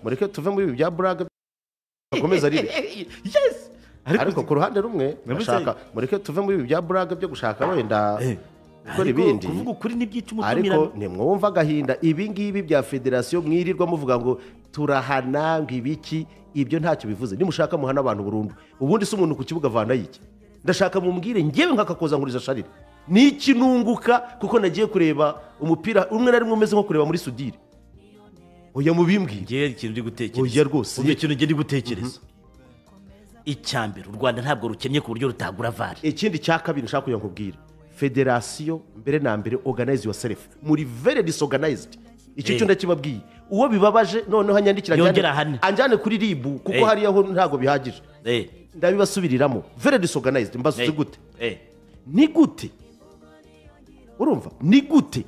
mureke tuve muri ibi bya buraga akomeza arire yes ariko ku ruhande rumwe Nabuze- bashaka mureke tuve muri ibi bya buraga byo gushaka wenda Eh, gukora ariko ibindi kuvuga ukuri ntibyica ariko umutumirano ntimwumva agahinda ibi ngibi bya federasiyo mwirirwa muvuga ngo turahana ngo ibiki ibyo ntacyo bivuze nimushaka muhana abantu burundu ubundi si umuntu ku kibuga avanayo iki ndashaka mumbwire ngewe nk'akakoza nkuriza sharire n'iki nunguka kuko nagiye kureba umupira umwe na rimwe umeze nko kureba muri sudire oya mubimbwire ngewe hari ikintu ndi Oya gutekereza rwose, Umva ye. ikintu ngewe ndi gutekereza icya mbere u rwanda ntabwo rukennye ku buryo rutagura vare ikindi cya kabiri nshaka kugira ngo nkubwire federasiyo mbere na mbere organize yourself muri very disorganized icyo Eh. cyo ndakibabwiye uwo bibabaje noneho anyandikira anjyane- Yongere ahane. anjyane kuri ribu kuko Eh. hariya ho ntabwo bihagije ndabibasubiriramo very disorganized mbaza uzi gute ni gute urumva ni gute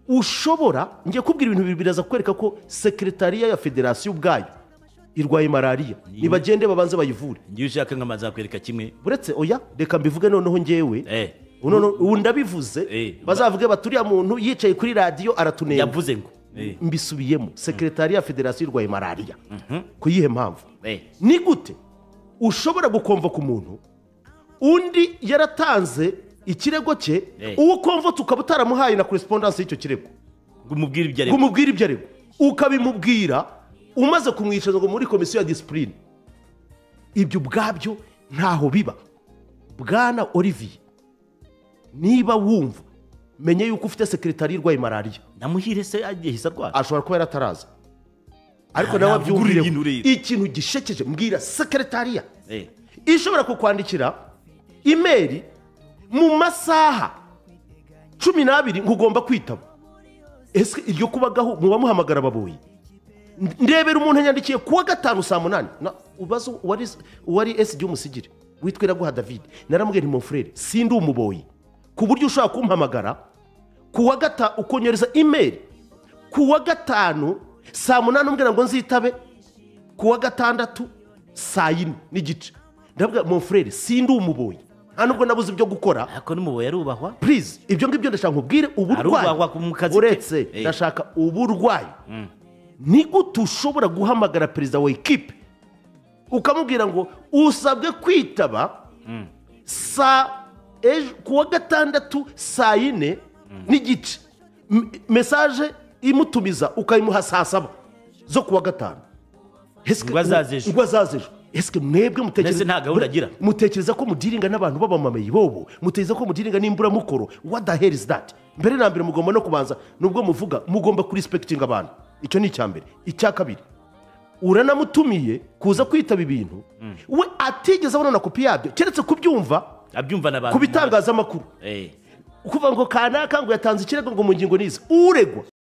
ushobora ngiye kubwira ibintu bibiri biraza kukwereka ko sekretariya ya federasiyo ubwayo irwaye malariya nibagende babanze bayivure ngewe ushaka nk'amazi yakwereka kimwe uretse oya reka mbivuge noneho ngewe Eh. ubu noneho- ubu ndabivuze Eh. bazavuge bati uriya muntu yicaye kuri radiyo aratunenga yavuze ngo Eh, mbisubiyemo sekretariya ya federasiyo irwaye malariya ku yihe mpamvu eh. ni gute ushobora gukomvoka umuntu undi yaratanze ikirego cye Eh. uwo ukomvota ukaba utaramuhaye na korespondanse y'icyo kirego ngo umubwire ibyo ngo ariko umubwire ibyo aregwa ukabimubwira umaze kumwicaza ngo muri komisiyo ya disipurine ibyo ubwabyo ntaho biba bwana olivier niba wumva menye yuko ufite sekretari irwaye malariya namuhire se yahise arwara ashobora kuba yaratarasa ariko Nta- nawe ntabwo ugura abyumvireho ibintu ureba. ikintu gishekeje mbwira sekretariya Eh, ishobora kukwandikira imeri mu masaha cumi n'abiri ngugomba kwitaba ese iryo kubagaho muba muhamagara baboye ndebera umuntu yandikiye kuwa gatanu saa munani Na- ubaze uwari uwari esidi w'umusigire witwa iraguha david naramubwira nti mufurere sindi umuboyi ku buryo ushobora kumpamagara kuwa gatanu ukonyereza imeri kuwa gatanu saa munani umbwira ngo nzitabe kuwa gatandatu saa yine n'igice ndavuga mon frere sindi umuboyi nta nubwo nabuze ibyo gukora ariko n'umuboyi arubahwa purize ibyo ngibyo ndashaka nkubwire Arubahwa uburwayi ku- mu kazi ke. uretse Eh. ndashaka uburwayi ni gute ushobora guhamagara perezida wa ekipe ukamubwira ngo usabwe kwitaba saa ejo ku wa gatandatu saa yine n'igice M- mesaje imutumiza ukayimuha saa saba zo ku wa gatanu Eske- Ngo azaze ejo. ngo azaze ejo esike mwebwe mutekereza Mbese nta gahunda agira? mutekereza ko mudiringa n'abantu b'abamamayi bobo mutekereza ko mudiringa n'imburamukoro what the hell is that mbere na mbere mugomba no kubanza nubwo muvuga mugomba kurisipekitinga abantu icyo ni icya mbere icya kabiri uranamutumiye kuza kwitaba ibintu we atigeze abona na kopi yabyo keretse kubyumva abyumva n'abantu ku bitangazamakuru Eh. kuvuga ngo kanaka ngo yatanze ikirego ngo mu ngingo n'izi uregwa